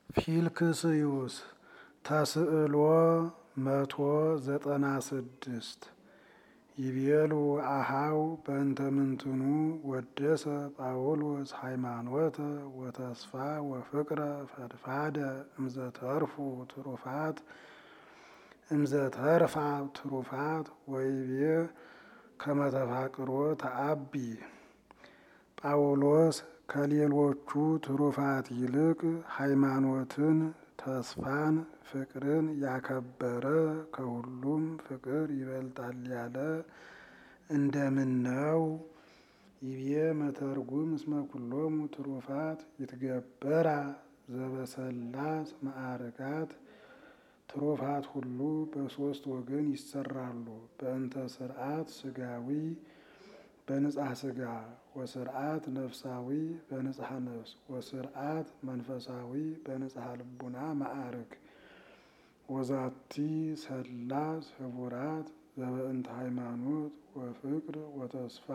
ፊልክስዩስ ተስዕሎ መቶ ዘጠና ስድስት ይቤሉ አሃው በእንተ ምንትኑ ወደሰ ጳውሎስ ሃይማኖተ ወተስፋ ወፍቅረ ፈድፋደ እምዘተርፉ ትሩፋት እምዘተርፋ ትሩፋት ወይቤ ከመተፋቅሮ ተአቢ ጳውሎስ ከሌሎቹ ትሩፋት ይልቅ ሃይማኖትን፣ ተስፋን፣ ፍቅርን ያከበረ ከሁሉም ፍቅር ይበልጣል ያለ እንደምን ነው? ይቤ መተርጉም እስመ ኩሎሙ ትሩፋት ይትገበራ ዘበሰላስ ማዕርጋት ትሩፋት ሁሉ በሦስት ወገን ይሰራሉ። በእንተ ስርዓት ስጋዊ በንጽሐ ስጋ ወስርዓት ነፍሳዊ በንጽሐ ነፍስ ወስርዓት መንፈሳዊ በንጽሐ ልቡና ማዕርግ ወዛቲ ሰላስ ህቡራት ዘበእንተ ሃይማኖት ወፍቅር ወተስፋ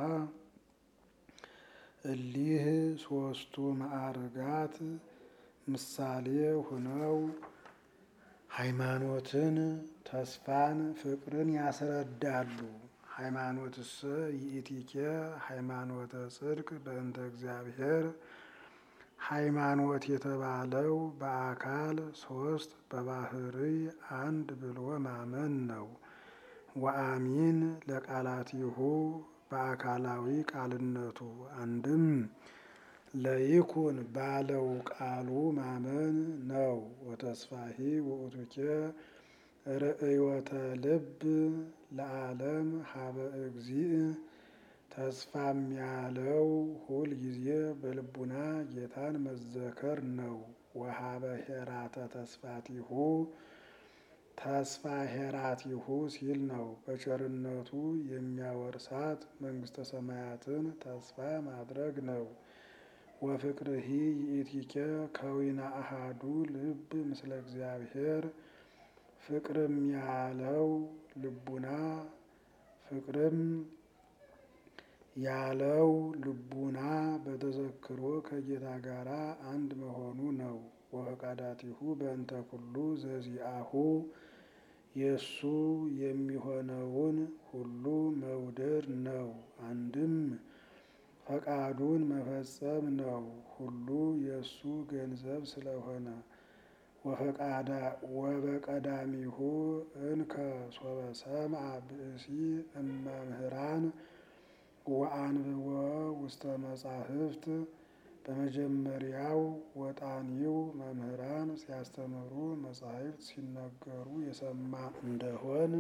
እሊህ ሶስቱ ማዕርጋት ምሳሌ ሁነው ሃይማኖትን፣ ተስፋን፣ ፍቅርን ያስረዳሉ። ሃይማኖትሰ ይእቲኬ ሃይማኖተ ጽድቅ በእንተ እግዚአብሔር ሃይማኖት የተባለው በአካል ሶስት በባህርይ አንድ ብሎ ማመን ነው። ወአሚን ለቃላቲሁ በአካላዊ ቃልነቱ አንድም ለይኩን ባለው ቃሉ ማመን ነው። ወተስፋሂ ውእቱኬ ርእዮተ ልብ ለዓለም ሀበ እግዚእ ተስፋም ያለው ሁል ጊዜ በልቡና ጌታን መዘከር ነው። ወሀበ ሄራተ ተስፋቲሁ ተስፋ ሄራቲሁ ሲል ነው። በቸርነቱ የሚያወርሳት መንግስተ ሰማያትን ተስፋ ማድረግ ነው። ወፍቅርሂ ይእቲኬ ከዊነ አሃዱ ልብ ምስለ እግዚአብሔር ፍቅርም ያለው ልቡና ፍቅርም ያለው ልቡና በተዘክሮ ከጌታ ጋር አንድ መሆኑ ነው። ወፈቃዳቲሁ በእንተ ኩሉ ዘዚአሁ የእሱ የሚሆነውን ሁሉ መውደድ ነው። አንድም ፈቃዱን መፈጸም ነው። ሁሉ የእሱ ገንዘብ ስለሆነ ወበቀዳሚሁ እንከ ሶበ ሰምዐ ብእሲ እመምህራን ወአንብቦ ውስተ መጻሕፍት በመጀመሪያው ወጣኒው መምህራን ሲያስተምሩ መጻሕፍት ሲነገሩ የሰማ እንደሆን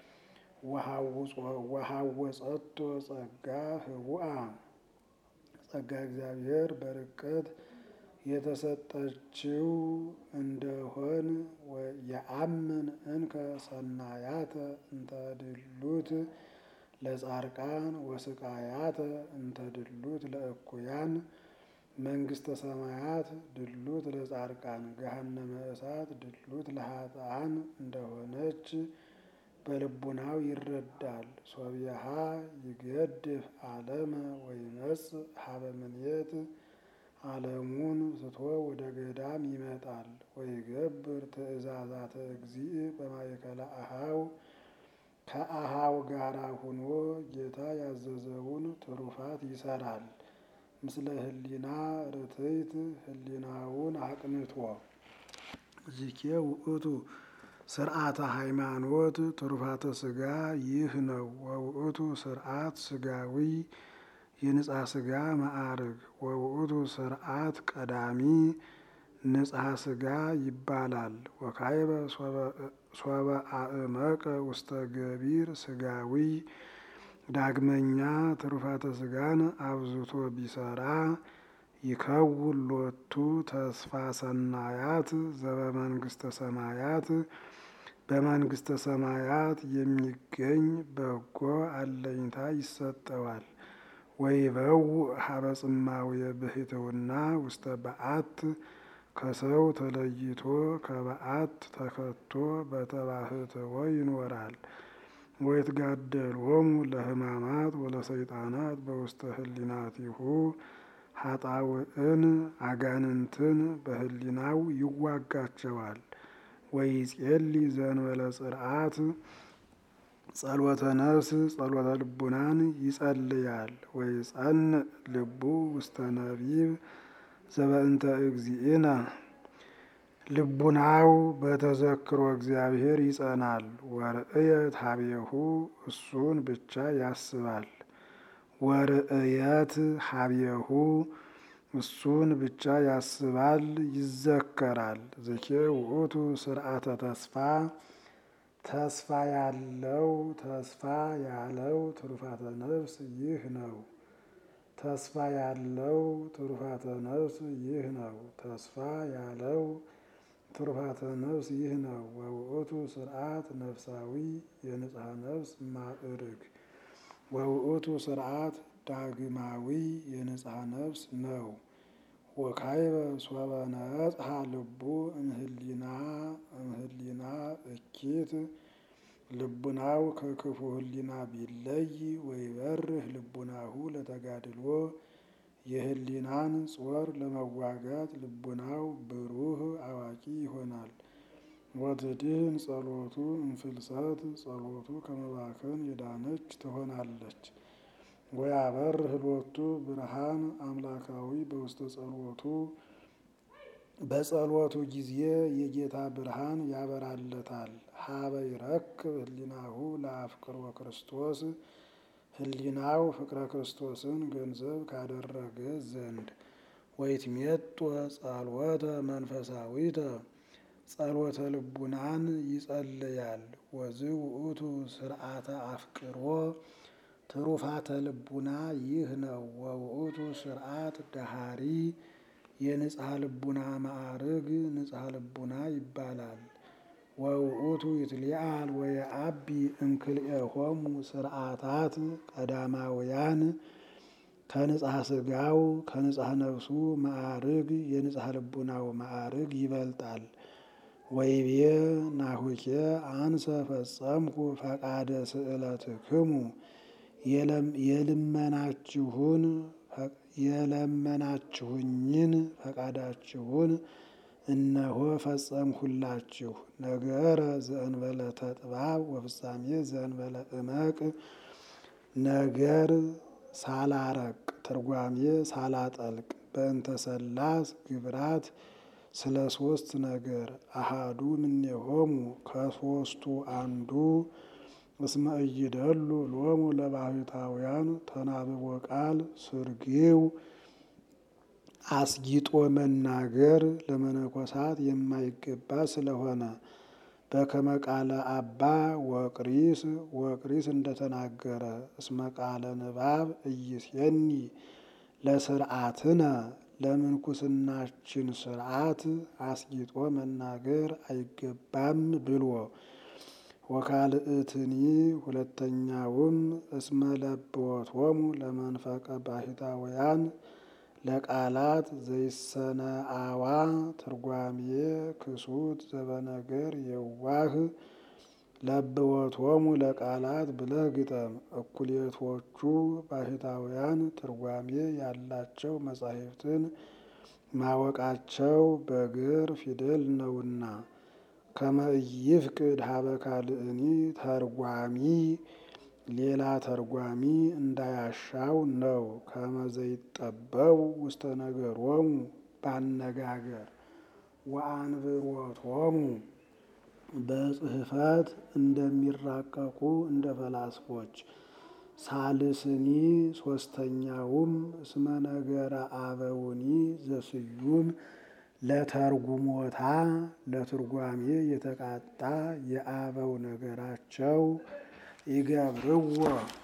ወሐወጸቶ ጸጋ ህቡአ ጸጋ እግዚአብሔር በርቀት የተሰጠችው እንደሆን የአምን እንከ ሰናያተ እንተ ድሉት ለጻርቃን ወስቃያተ እንተ ድሉት ለእኩያን መንግስተ ሰማያት ድሉት ለጻርቃን ገሃነመ እሳት ድሉት ለኃጥአን እንደሆነች በልቡናው ይረዳል። ሶቢሃ ይገድፍ ዓለመ ወይመጽእ ሀበ ምኔት ዓለሙን ስቶ ወደ ገዳም ይመጣል። ወይገብር ትእዛዛተ እግዚእ በማእከለ አሃው ከአሃው ጋራ ሁኖ ጌታ ያዘዘውን ትሩፋት ይሰራል። ምስለ ህሊና ርትዕት ህሊናውን አቅንቶ ዚኬ ውእቱ ስርዓተ ሃይማኖት ትሩፋተ ስጋ ይህ ነው። ወውእቱ ስርዓት ስጋዊ የንጽሐ ስጋ ማዕርግ ወውእቱ ስርዓት ቀዳሚ ንጽሐ ስጋ ይባላል። ወካይበ ሶበ አእመቀ ውስተ ገቢር ስጋዊ ዳግመኛ ትሩፋተ ስጋን አብዝቶ ቢሰራ ይከውን ሎቱ ተስፋ ሰናያት ዘበመንግስተ ሰማያት በመንግስተ ሰማያት የሚገኝ በጎ አለኝታ ይሰጠዋል። ወይበው ሀበ ጽማውየ ብሕትውና ውስተ በዓት ከሰው ተለይቶ ከበዓት ተከቶ በተባህትዎ ይኖራል። ወይትጋደሎሙ ለሕማማት ወለሰይጣናት በውስተ ህሊናቲሁ ሀጣውዕን አጋንንትን በህሊናው ይዋጋቸዋል። ወይጼሊ ዘንበለ ጽርዓት ጸሎተ ነፍስ ጸሎተ ልቡናን ይጸልያል። ወይጸንዕ ልቡ ውስተ ነቢብ ዘበእንተ እግዚእነ ልቡናው በተዘክሮ እግዚአብሔር ይጸናል። ወርእየት ሀቤሁ እሱን ብቻ ያስባል። ወርእየት ሀቤሁ እሱን ብቻ ያስባል ይዘከራል። ዝኬ ውእቱ ስርዓተ ተስፋ ተስፋ ያለው ተስፋ ያለው ትሩፋተ ነፍስ ይህ ነው። ተስፋ ያለው ትሩፋተ ነፍስ ይህ ነው። ተስፋ ያለው ትሩፋተ ነፍስ ይህ ነው። ወውእቱ ስርዓት ነፍሳዊ የንጽሐ ነፍስ ማዕርግ ወውእቱ ስርዓት ዳግማዊ የንጽሐ ነፍስ ነው። ወካይበ ሶበ ነጽሐ ልቡ እምህሊና እምህሊና እኪት ልቡናው ከክፉ ህሊና ቢለይ ወይበርህ ልቡናሁ ለተጋድሎ የህሊናን ጾር ለመዋጋት ልቡናው ብሩህ አዋቂ ይሆናል። ወትድህን ጸሎቱ እንፍልሰት ጸሎቱ ከመባከን የዳነች ትሆናለች። ወያበርህ ሎቱ ብርሃን አምላካዊ በውስተ ጸሎቱ በጸሎቱ ጊዜ የጌታ ብርሃን ያበራለታል። ሀበ ይረክብ ህሊናሁ ለአፍቅሮ ክርስቶስ ህሊናው ፍቅረ ክርስቶስን ገንዘብ ካደረገ ዘንድ ወይትሜጦ ጸሎተ መንፈሳዊተ ጸሎተ ልቡናን ይጸልያል። ወዝእ ውእቱ ስርዓተ አፍቅሮ ትሩፋተ ልቡና ይህ ነው። ወውእቱ ስርዓት ዳሃሪ የንጽሐ ልቡና ማዕርግ ንጽሐ ልቡና ይባላል። ወውእቱ ይትሊአል ወየአቢ እምክልኤሆሙ ስርዓታት ቀዳማውያን ከንጽሐ ስጋው ከንጽሐ ነፍሱ ማዕርግ የንጽሐ ልቡናው ማዕርግ ይበልጣል። ወይቤ ናሁኬ አንሰ ፈጸምኩ ፈቃደ ስእለትክሙ የልመናችሁን የለመናችሁኝን ፈቃዳችሁን እነሆ ፈጸምሁላችሁ። ነገረ ዘእንበለ ተጥባብ ወፍጻሜ ዘእንበለ እመቅ ነገር ሳላረቅ ትርጓሜ ሳላጠልቅ በእንተ ሰላስ ግብራት ስለ ሶስት ነገር አሃዱ እምኔሆሙ ከሶስቱ አንዱ እስመ ኢይደሉ ሎሙ ለባሕታውያን ተናብቦ ቃል ስርጊው አስጊጦ መናገር ለመነኮሳት የማይገባ ስለሆነ በከመ ቃለ አባ ወቅሪስ ወቅሪስ እንደተናገረ እስመ ቃለ ንባብ ኢይሴኒ ለስርዓትነ ለምንኩስናችን ስርዓት አስጊጦ መናገር አይገባም ብሎ ወካልእትኒ ሁለተኛውም እስመ ለብወቶሙ ለመንፈቀ ባሕታውያን ለቃላት ዘይሰነአዋ ትርጓሜ ክሱት ዘበነገር የዋህ ለብወቶሙ ለቃላት ብለህ ግጠም። እኩሌቶቹ ባሕታውያን ትርጓሜ ያላቸው መጻሕፍትን ማወቃቸው በግር ፊደል ነውና ከመ ኢይፍቅድ ሀበ ካልእኒ ተርጓሚ ሌላ ተርጓሚ እንዳያሻው ነው። ከመ ዘይጠበቡ ውስተ ነገሮሙ ባነጋገር ወአንብሮቶሙ በጽሕፈት እንደሚራቀቁ እንደ ፈላስፎች። ሳልስኒ ሶስተኛውም እስመ ነገረ አበውኒ ዘስዩም ለተርጉሞታ ለትርጓሜ የተቃጣ የአበው ነገራቸው ይገብርዎ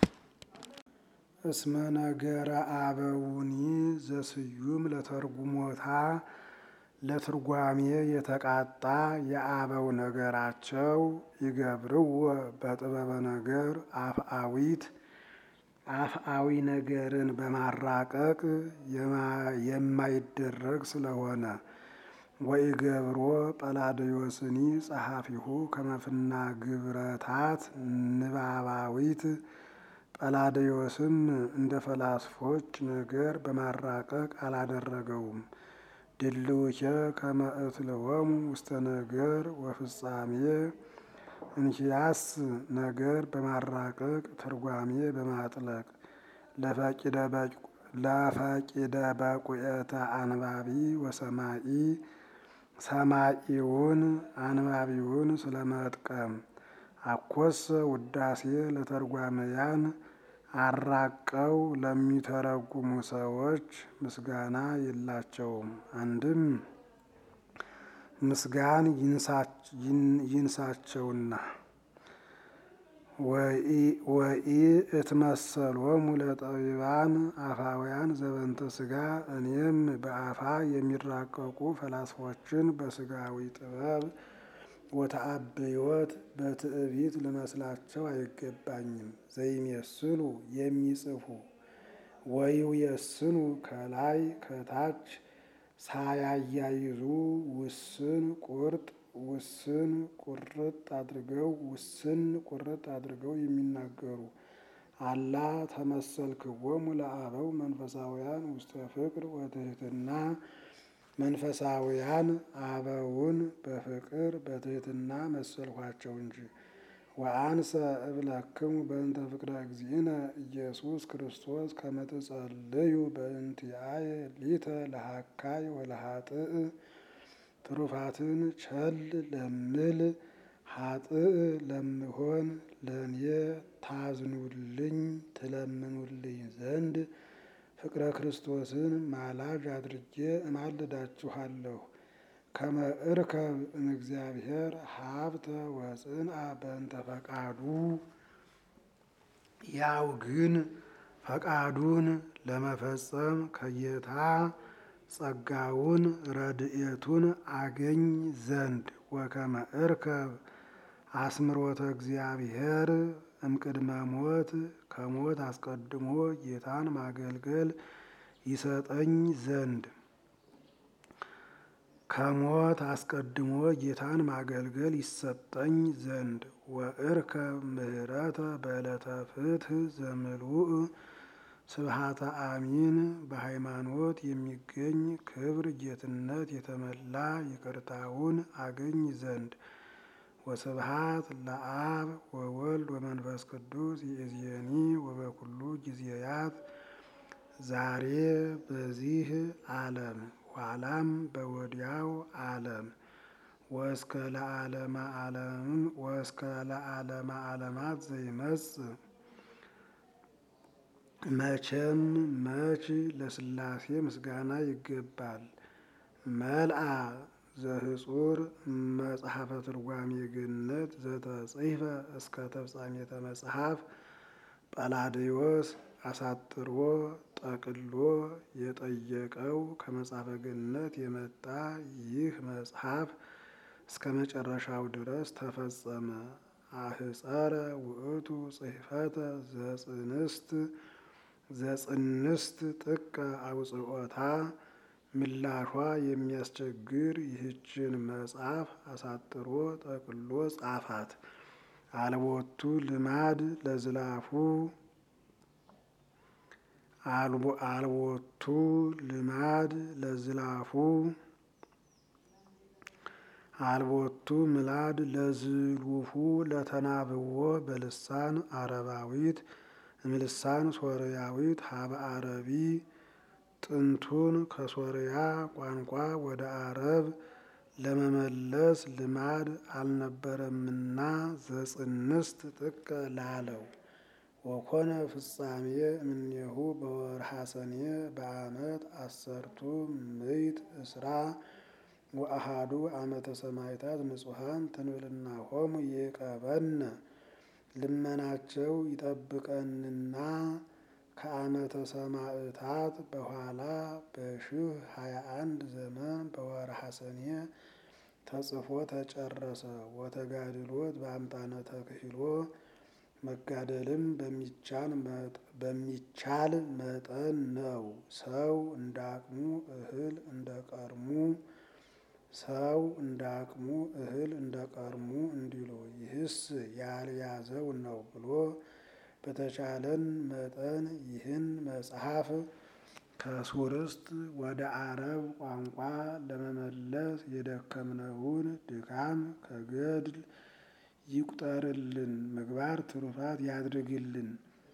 እስመ ነገረ አበውኒ ዘስዩም ለተርጉሞታ ለትርጓሜ የተቃጣ የአበው ነገራቸው ይገብርዎ በጥበበ ነገር አፍአዊት አፍአዊ ነገርን በማራቀቅ የማይደረግ ስለሆነ ወኢገብሮ ጰላዲዮስኒ ጸሐፊሁ ከመፍና ግብረታት ንባባዊት ጰላዲዮስም እንደ ፈላስፎች ነገር በማራቀቅ አላደረገውም። ድልውከ ከመ እትለወሙ ውስተ ነገር ወፍጻሜ እንኪያስ ነገር በማራቀቅ ትርጓሜ በማጥለቅ ለፈቂደ በቁየተ አንባቢ ወሰማኢ ሰማኢውን አንባቢውን ስለመጥቀም አኮሰ ውዳሴ ለተርጓመያን አራቀው ለሚተረጉሙ ሰዎች ምስጋና የላቸውም። አንድም ምስጋን ይንሳቸውና ወኢ እትመሰሎሙ ለጠቢባን አፋውያን ዘበንተ ስጋ እኔም በአፋ የሚራቀቁ ፈላስፎችን በስጋዊ ጥበብ ወተአብዮት በትዕቢት ልመስላቸው አይገባኝም። ዘይሜስሉ የሚጽፉ ወይውየስኑ ከላይ ከታች ሳያያይዙ ውስን ቁርጥ ውስን ቁርጥ አድርገው ውስን ቁርጥ አድርገው የሚናገሩ አላ ተመሰልክዎሙ ለአበው መንፈሳውያን ውስተ ፍቅር ወትህትና መንፈሳውያን አበውን በፍቅር በትህትና መሰልኋቸው እንጂ። ወአንሰ እብለክሙ በእንተ ፍቅረ እግዚእነ ኢየሱስ ክርስቶስ ከመ ትጸልዩ በእንቲአየ ሊተ ለሃካይ ወለሃጥእ ትሩፋትን ቸል ለምል ሀጥእ ለምሆን ለእኔ ታዝኑልኝ ትለምኑልኝ ዘንድ ፍቅረ ክርስቶስን ማላጅ አድርጌ እማልዳችኋለሁ። ከመ እርከብ እምእግዚአብሔር ሀብተ ወጽንአ በእንተ ፈቃዱ ያው ግን ፈቃዱን ለመፈጸም ከጌታ ጸጋውን ረድኤቱን አገኝ ዘንድ ወከመ እርከብ አስምሮተ እግዚአብሔር እምቅድመ ሞት ከሞት አስቀድሞ ጌታን ማገልገል ይሰጠኝ ዘንድ ከሞት አስቀድሞ ጌታን ማገልገል ይሰጠኝ ዘንድ ወእርከብ ምህረተ በዕለተ ፍትሕ ዘምልኡእ ስብሃተ አሚን በሃይማኖት የሚገኝ ክብር ጌትነት የተመላ ይቅርታውን አገኝ ዘንድ ወስብሃት ለአብ ወወልድ ወመንፈስ ቅዱስ ይእዜኒ ወበኩሉ ጊዜያት ዛሬ በዚህ ዓለም ኋላም በወዲያው ዓለም ወእስከ ለዓለመ ዓለም ወእስከ ለዓለመ ዓለማት ዘይመጽእ መቼም መች ለሥላሴ ምስጋና ይገባል። መልአ ዘህጹር መጽሐፈ ትርጓሜ ገነት ዘተጽሕፈ እስከ ተፍጻሜተ መጽሐፍ ጰላዲዮስ አሳጥሮ ጠቅሎ የጠየቀው ከመጽሐፈ ገነት የመጣ ይህ መጽሐፍ እስከ መጨረሻው ድረስ ተፈጸመ። አህጸረ ውእቱ ጽሕፈተ ዘጽንስት ዘጽንስት ጥቀ አውጽኦታ ምላሿ የሚያስቸግር ይህችን መጽሐፍ አሳጥሮ ጠቅሎ ጻፋት። አልቦቱ ልማድ ለዝላፉ አልቦቱ ልማድ ለዝላፉ አልቦቱ ምላድ ለዝሉፉ ለተናብዎ በልሳን አረባዊት እምልሳን ሶርያዊት ሀበ አረቢ ጥንቱን ከሶርያ ቋንቋ ወደ አረብ ለመመለስ ልማድ አልነበረምና ዘጽንስት ጥቀ ላለው ወኮነ ፍጻሜ እምኔሁ በወርሃ ሰኔ በዓመት አሰርቱ ምዕት እስራ ወአሃዱ ዓመተ ሰማዕታት ንጹሐን ትንብልናሆሙ ይቀበነ ልመናቸው ይጠብቀንና ከዓመተ ሰማዕታት በኋላ በሽህ ሀያ አንድ ዘመን በወርሃ ሰኔ ተጽፎ ተጨረሰ። ወተጋድሎት በአምጣነ ተክሂሎ መጋደልም በሚቻል መጠን ነው። ሰው እንደ አቅሙ እህል እንደ ቀርሙ ሰው እንደ አቅሙ እህል እንደ ቀርሙ እንዲሉ ይህስ ያልያዘው ነው ብሎ በተቻለን መጠን ይህን መጽሐፍ ከሱርስት ወደ አረብ ቋንቋ ለመመለስ የደከምነውን ድካም ከገድል ይቁጠርልን፣ ምግባር ትሩፋት ያድርግልን።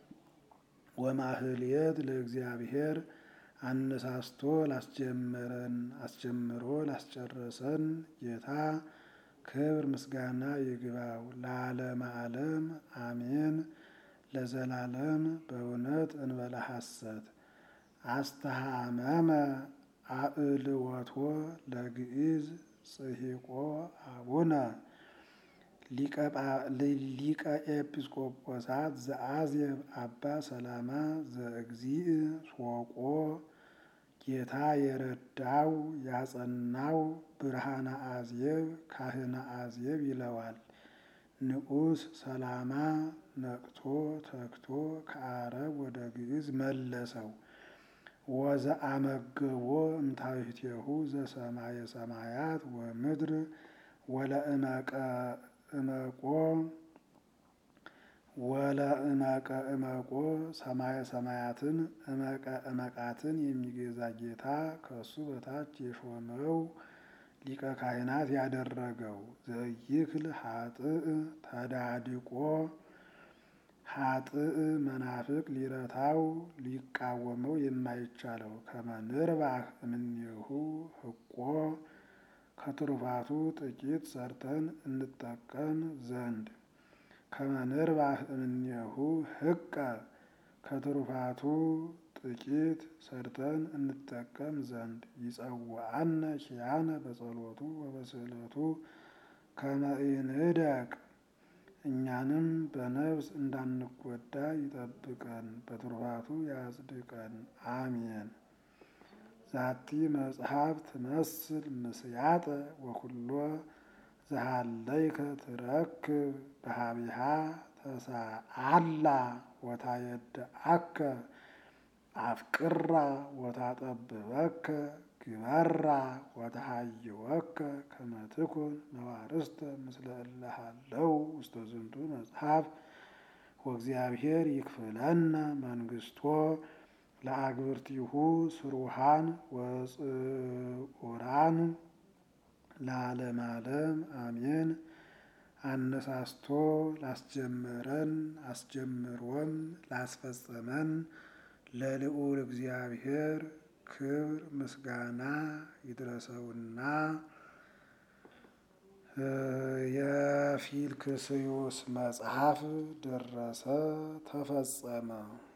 ወማህልየት ለእግዚአብሔር አነሳስቶ ላስጀመረን አስጀምሮ ላስጨረሰን ጌታ ክብር ምስጋና ይግባው ለዓለመ ዓለም አሜን። ለዘላለም በእውነት እንበለ ሐሰት አስተሃመመ አእልወቶ ለግዕዝ ጽሒቆ አቡነ ሊቀ ኤጲስቆጶሳት ዘአዝየብ አባ ሰላማ ዘእግዚእ ሶቆ ጌታ የረዳው ያጸናው ብርሃነ አዝየብ ካህነ አዝየብ ይለዋል። ንዑስ ሰላማ ነቅቶ ተግቶ ከአረብ ወደ ግዕዝ መለሰው። ወዘአመገቦ እምታሕቲሁ ዘሰማየ ሰማያት ወምድር ወለእመቀ እመቆ ወለእመቀ እመቆ ሰማየ ሰማያትን እመቀ እመቃትን የሚገዛ ጌታ ከሱ በታች የሾመው ሊቀ ካህናት ያደረገው ዘይክል ሀጥእ ተዳድቆ ሀጥእ መናፍቅ ሊረታው ሊቃወመው የማይቻለው ከመንርባህ እምኔሁ ህቆ ከትሩፋቱ ጥቂት ሰርተን እንጠቀም ዘንድ ከመንርባህ እምኔሁ ህቀ ከትሩፋቱ ጥቂት ሰርተን እንጠቀም ዘንድ ይጸውዐነ ኪያነ በጸሎቱ ወበስእለቱ ከመ ኢንህደግ እኛንም በነፍስ እንዳንጎዳ ይጠብቀን፣ በትሩፋቱ ያጽድቀን። አሜን። ዛቲ መጽሐፍ ትመስል ምስያጠ ወኩሎ ዘሃለይከ ትረክብ በሀቢሃ ተሳአላ ወታየድአከ አፍቅራ ወታጠብበከ ግበራ ወተሃይወከ ከመ ትኩን ነዋርስተ ምስለ እለ ሀለው ውስተ ዝንቱ መጽሐፍ ወእግዚአብሔር ይክፍለነ መንግስቶ ለአግብርቲሁ ስሩሃን ወጽኡራን ለዓለመ ዓለም አሜን። አነሳስቶ ላስጀመረን አስጀምሮም ላስፈጸመን ለልዑል እግዚአብሔር ክብር ምስጋና ይድረሰውና የፊልክስዩስ መጽሐፍ ደረሰ፣ ተፈጸመ።